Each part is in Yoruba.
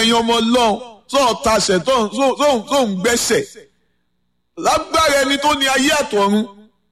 ẹ̀yin ọmọ ọlọ́run sọ̀rọ̀ tasẹ̀ tó ń gbẹ́sẹ̀ lágbára ẹni tó ní ayé àtọ̀run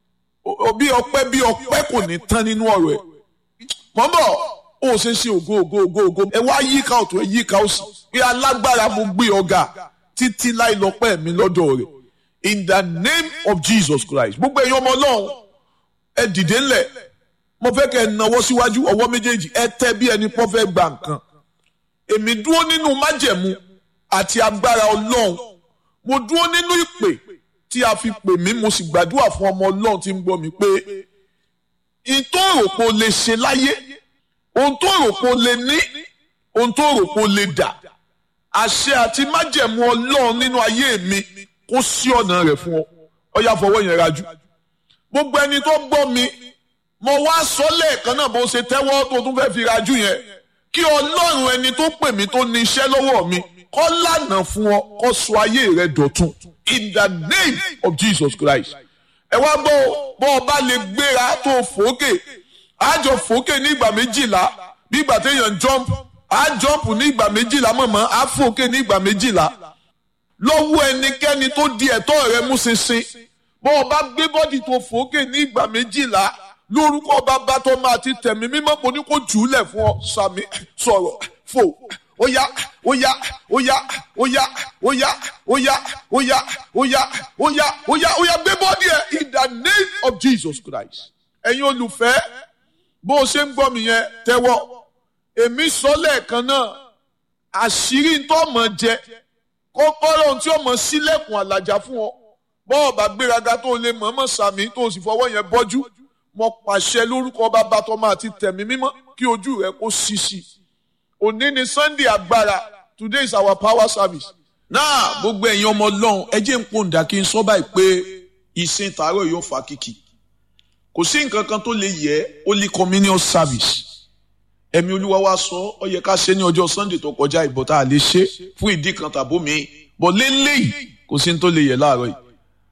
bí ọpẹ́ bí ọpẹ́ kò ní tán nínú ọ̀rọ̀ ẹ̀ mọ́ bọ̀ ó ṣe ṣe ògo ògo ògo ògo ẹ wá yíká ọ̀tún ẹ yíká òsì pé alágbára mo gbé ọ̀gá títí láì lọ́pẹ́ mi lọ́dọ̀ rẹ̀ in the name of Jesus Christ gbogbo ẹ̀yin ọmọ ọlọ́run ẹ dìde ńlẹ̀ mo fẹ́ kẹ́ ẹ nawọ́ síwájú ọwọ́ méjèèjì ẹ tẹ́ bí ẹni pọ́ fẹ́ gba nǹkan èmi dúró nínú májẹ̀mú àti agbára ọlọ́run mo dúró nínú ìpè tí a fi pè mí mo sì gbàdúrà fún ọmọ ọlọ́run tí ń gbọ́ mi pé ohun tó rò pé o lè ṣe láyé ohun tó rò pé o lè ní ohun tó rò pé o lè dà àṣẹ àti májẹ̀mú ọlọ́run nínú ayé mi kó sí ọ̀nà rẹ̀ fún ọ ọ yá fọwọ́ yẹn rajú gbogbo ẹni tó gbọ́ mi mo wá sọ lẹ́ẹ̀kan náà bó ṣe tẹ́wọ́ tó tún fẹ́ fi rajú yẹn kí ọlọ́run ẹni tó pè mí tó ní iṣẹ́ lọ́wọ́ mi kó lànà fún ọ kó sọ ayé rẹ dọ̀tun in the name of Jesus Christ ẹ wá gbọ́ bọ́ ọ bá lè gbéra tó fòókè àjọ fòókè ní ìgbà méjìlá bí ìgbà téèyàn jump á jump ní ìgbà méjìlá mọ̀mọ́ á fòókè ní ìgbà méjìlá lọ́wọ́ ẹnikẹ́ni tó di ẹ̀tọ́ rẹ mú ṣinṣin bọ́ ọ bá gbé bọ́dì tó fòókè ní ìgbà méjìlá lórúkọ bàbá tó máa ti tẹ̀mí mímọ́ mo ní kó jù ú lẹ̀ fún ọ sàmì sọ̀rọ̀ fò óyá óyá óyá óyá óyá óyá óyá óyá óyá óyá óyá gbé bọ́dì ẹ̀ in the name of Jesus Christ ẹ̀yin olùfẹ́ bó o ṣe ń gbọ́ mi yẹn tẹ́wọ́ èmi sọ lẹ́ẹ̀kan náà àṣírí tó mọ̀ jẹ kọ́kọ́rọ́ tí ó mọ̀ sílẹ̀kùn àlàjá fún ọ bọ́ọ̀ bá gbéraga tó lè mọ̀ọ́mọ̀ sàmì tó sì fọwọ́ yẹn bọ́jú mo pàṣẹ lórúkọ bàbá tọmọ àti tẹ̀mí mímọ́ kí ojú rẹ kó ṣíṣí òní ni sunday agbára today is our power service. náà gbogbo ẹ̀yin ọmọ ọlọ́run ẹ jẹ́ ń pòǹdà kí n sọ báyìí pé ìsìn tààrọ̀ yóò fa kìkì kò sí nǹkan kan tó lè yẹ holy communion service ẹ̀mí olúwa wa sọ ọ yẹ ká ṣe ní ọjọ́ sunday tó kọjá ìbọ̀ tá a lè ṣe fún ìdí kan tàbó mi bọ̀ lélẹ́yìí kò sí ní tó lè yẹ láàárọ̀ yìí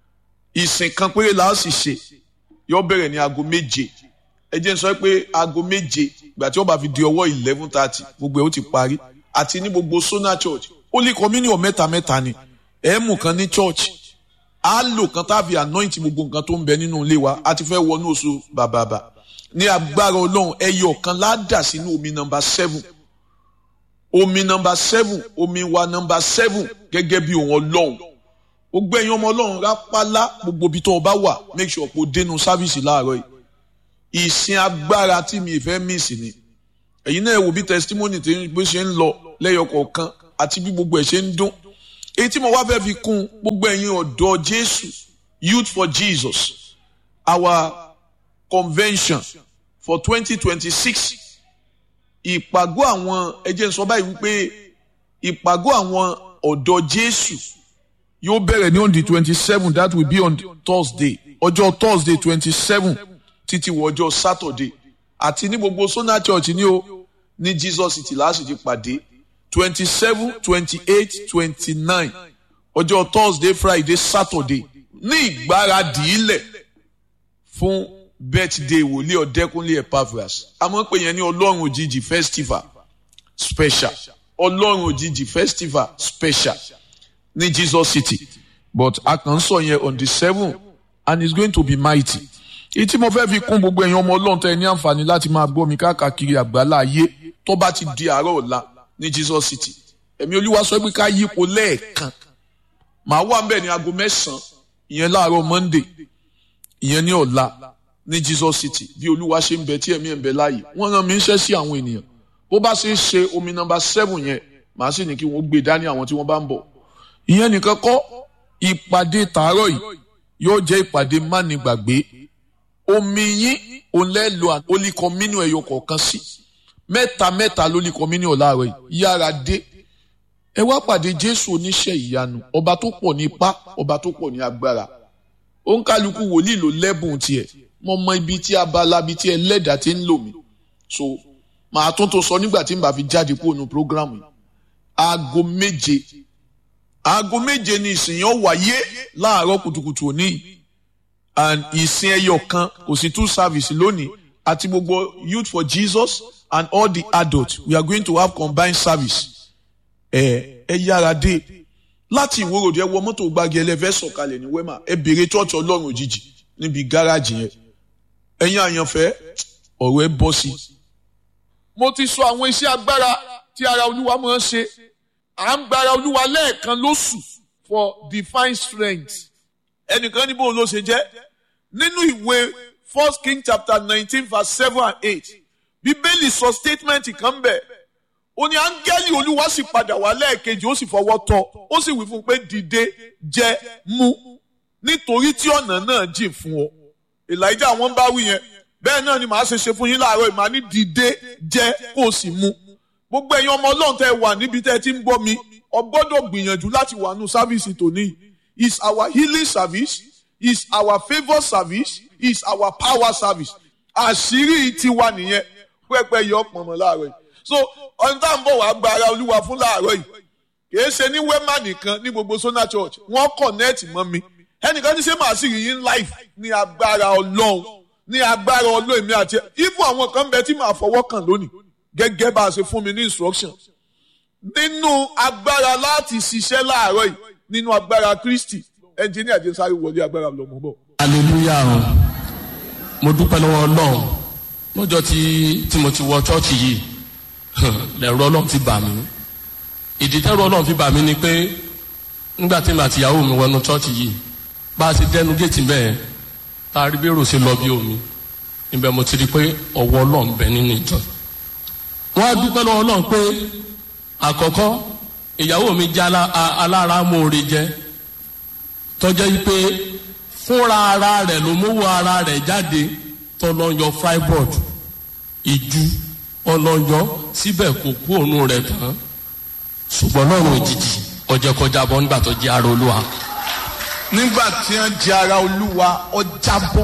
ìsìn kan péré là á sì ṣe yóò bẹ̀rẹ̀ ní aago méje ẹ jẹ́ n sọ pé aago méje ìgbà tí wọ́n bá fi di ọwọ́ eleven thirty gbogbo ẹ̀ ó ti parí àti ní gbogbo sona church holy communion mẹ́ta mẹ́ta ni ẹ̀ mú kan ní church á lò kan tá a fi anoint gbogbo nǹkan tó ń bẹ nínú ilé wa a ti fẹ́ wọnú oṣù bàbàbà ní agbára ọlọ́run ẹyọ kan ládà sínú omi nọmba seven omi nọmba seven omi wa nọmba seven gẹ́gẹ́ bí òun ọlọ́run gbogbo ẹ̀yin ọmọ ọlọ́run rápálá gbogbo ibi tó o bá wà make sure kó dénú sáfìsì láàárọ̀ yìí ìsìn agbára tí mi fẹ́ mísì ni ẹ̀yin náà wò bí testimony tí bó ṣe ń lọ lẹ́yọ kọ̀ọ̀kan àti bí gbogbo ẹ̀ ṣe ń dún èyí tí mo wá fẹ́ fi kún gbogbo ẹ̀yin ọ̀dọ́ Jésù Youth for Jesus our convention for twenty twenty six ìpàgọ́ àwọn ẹ jẹ́ n sọ báyìí wípé ìpàgọ́ àwọn ọ̀dọ́ Jésù yóò bẹ̀rẹ̀ ní on the twenty seven that will be on Thursday ọjọ́ Thursday twenty seven títí wọ ọjọ́ Saturday àti ní gbogbo Sona Church ní o ní Jesus City láti ti pàdé twenty seven twenty eight twenty nine ọjọ́ Thursday Friday Saturday ní ìgbáradì ilẹ̀ fún birthday wòlíì ọ̀dẹ́kúnlé Epaphras àmọ́ pé yẹn ní ọlọ́run òjijì festival special ọlọ́run òjijì festival special ní Jesus City but a kàn ń sọ yẹn on the seven and it's going to be mighty èyí tí mo fẹ́ fi kún gbogbo ẹ̀yin ọmọ ọlọ́run tẹ́ ẹ ní àǹfààní láti máa gbọ́ mi káàkiri àgbálá ayé tó bá ti di àárọ̀ ọ̀la ní Jesus City ẹ̀mí olúwa sọ pé ká yípo lẹ́ẹ̀kan màá wà mbẹ̀ ní aago mẹ́sàn-án ìyẹn láàárọ̀ Monday ìyẹn ní ọ̀la ní Jesus City bí olúwa ṣe ń bẹ tí ẹ̀mí ẹ̀ ń bẹ láàyè wọ́n rán mi iṣẹ́ sí àwọn ènìyàn bó bá ṣe ń ṣe omi nọ́mbà seven yẹn màá sì ní kí wọ́n gbé dání àwọn tí wọ́n bá ń bọ̀ ìyẹn nìkan kọ́ ìpàdé tàárọ̀ yìí yóò jẹ́ ìpàdé mánigbàgbé omi yín òun lẹ́ lo holy communion ẹ̀yọ kọ̀ọ̀kan sí mẹ́ta mẹ́ta holy communion láàárọ̀ yìí yára dé ẹ wá pàdé Jésù oníṣẹ́ ìyanu ọba tó pọ̀ ní ipá ọba tó pọ̀ ní agbára òǹkálukú wòlíì ló lẹ́bùn tiẹ̀ mo mọ ibi tí abala ibi tí ẹlẹ́dàá ti ń lò mí so màá tún tó sọ nígbà tí n bá fi jáde kúrò ní programu yìí aago méje aago méje ni ìsìn yẹn wáyé láàárọ̀ kùtùkùtù òní yìí and ìsìn ẹyọ kan kò sí two service lónìí àti gbogbo youth for Jesus and all the adults we are going to have combined service ẹ ẹ yára dé láti ìwòròdì ẹ wọ mọ́tò gbági ẹlẹ́fẹ́ sọ̀kalẹ̀ ní wema ẹ béèrè chọ́ọ̀chì ọlọ́run òjijì níbi gáràjì yẹn ẹ̀yin àyànfẹ́ ọ̀rọ̀ ẹ bọ́ sí. mo ti sọ àwọn iṣẹ́ agbára tí ara olúwa máa ń ṣe à ń gbára olúwa lẹ́ẹ̀kan lóṣù for divine strength ẹnìkan ní bóun ló ṣe jẹ́ nínú ìwé first king chapter nineteen verse seven and eight bíbélì sọ statement kan bẹ̀ ó ní áńgẹ́lì olúwa sì padà wá lẹ́ẹ̀kejì ó sì fọwọ́ tọ́ ó sì wí fún un pé dìde jẹ mú nítorí tí ọ̀nà náà jìn fún ọ elijah wọn bá wí yẹn bẹ́ẹ̀ náà ni màá ṣe ṣe fún yín láàárọ̀ ìmọ̀ ní dìde jẹ kó o sì mú gbogbo ẹ̀yin ọmọ ọlọ́run tẹ́ wà níbi tẹ́ ẹ ti ń gbọ́ mi ọ gbọ́dọ̀ gbìyànjú láti wà nù sáfíìsì tòní is our healing service is our favour service is our power service àṣírí tiwa nìyẹn pẹ́pẹ́ yọ pọ̀nmọ́ láàárọ̀ yìí so ọ̀n tá à ń bọ̀ wá gba ara olúwa fún láàárọ̀ yìí kìí ṣe ní wema nìkan ní gbogbo sona church wọ́n connect mọ́ mi ẹnìkan ní ṣé màá sì rí yín life ní agbára ọlọ́run ní agbára ọlọ́run èmi àti ibù àwọn kan bẹ tí màá fọwọ́ kàn lónìí gẹ́gẹ́ bá a ṣe fún mi ní instruction nínú agbára láti ṣiṣẹ́ láàárọ̀ yìí nínú agbára kristi ẹnjìníà jẹ́ sáré wọlé agbára lọ́mọ bọ̀. hallelujah o mo dúpẹ́ lọ́wọ́ ọlọ́run lọ́jọ́ tí tí mo ti wọ chọ́ọ̀chì yìí lẹ̀rọ ọlọ́run ti bà mí ìdí tẹ́rọ ọlọ́run fi bà mí ni pé nígbà tí màá ti yàwó mi wọnú chọ́ọ̀chì yìí bá a ṣe dẹnu géètì bẹ́ẹ̀ tá a rí bẹ́rù ṣe lọ bí omi níbẹ̀ mo ti rí pé ọwọ́ ọlọ́run bẹ nínú ìjọ wọ́n á dúpẹ́ lọ́wọ́ ọlọ́run pé àkọ́kọ́ ìyàwó mi jẹ́ alára mòore jẹ́ tọ́jọ́ yìí pé fúnra ara rẹ̀ ló mówó ara rẹ̀ jáde tọ́lọ́yọ freiburg ìjú ọlọ́yọ síbẹ̀ kò kú òun rẹ̀ tán ṣùgbọ́n lọ́rùn òjijì ọjọ́ kọjá bọ́ nígbà tó jẹ́ ara olúwa. nígbà tí wọ́n jẹ́ ara olúwa ọjà bọ́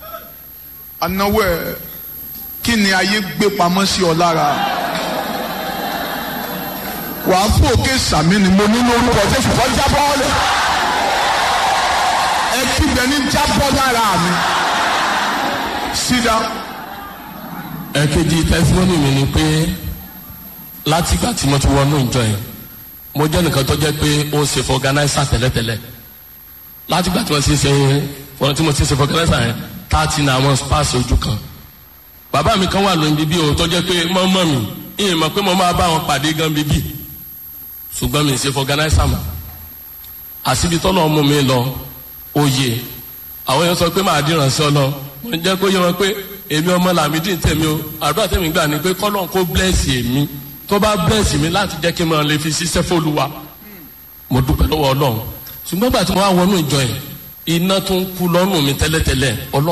anáwó ẹ̀ kí ni ayé gbé pamọ́ sí ọ lára wàá fún òkè sàmì ni mo ní lórúkọ jésù kọ́ jábọ́ lẹ̀ ẹ kígbe ní jábọ́ lára mi sídá. ẹ̀kejì tẹ́símọ́nì mi ni pé látìgbà tí mo ti wọnú ìjọ yẹn mo jẹ́ nìkan tó jẹ́ pé ó ń ṣe fọganáísà tẹ́lẹ̀tẹ́lẹ̀ látìgbà tí mo ti ṣe wọn tí mo ti ṣe fọganáísà yẹn táàtì náà àwọn spáàsì ojú kan bàbá mi kan wà lóyún bíbí o tó jẹ́ pé mọ́mọ́ mi ìyẹn mọ̀ pé mo máa bá wọn pàdé gan bíbí ṣùgbọ́n mi ṣe fọganáísà mọ́ àṣìbí tọ́lọ́ mú mi lọ oyè àwọn yẹn sọ pé màá dìran sí ọ lọ mo jẹ́ kó yẹ wọn pé èmi ọmọ làmídìí tèmi o àdúrà tèmi gbà ní pé kọ́lọ́n kó blẹ́ẹ̀sì èmi tó bá blẹ́ẹ̀sì mi láti jẹ́ kí n máa lè fi ṣiṣẹ́ fÓlúwa mo dúpẹ́ lọ́wọ́ ọlọ́run ṣùgbọ́n gbà tí mo wá wọnú ìjọ yẹn iná tó ń kú lọ́rùn mi tẹ́lẹ̀tẹ́lẹ̀ ọlọ́run.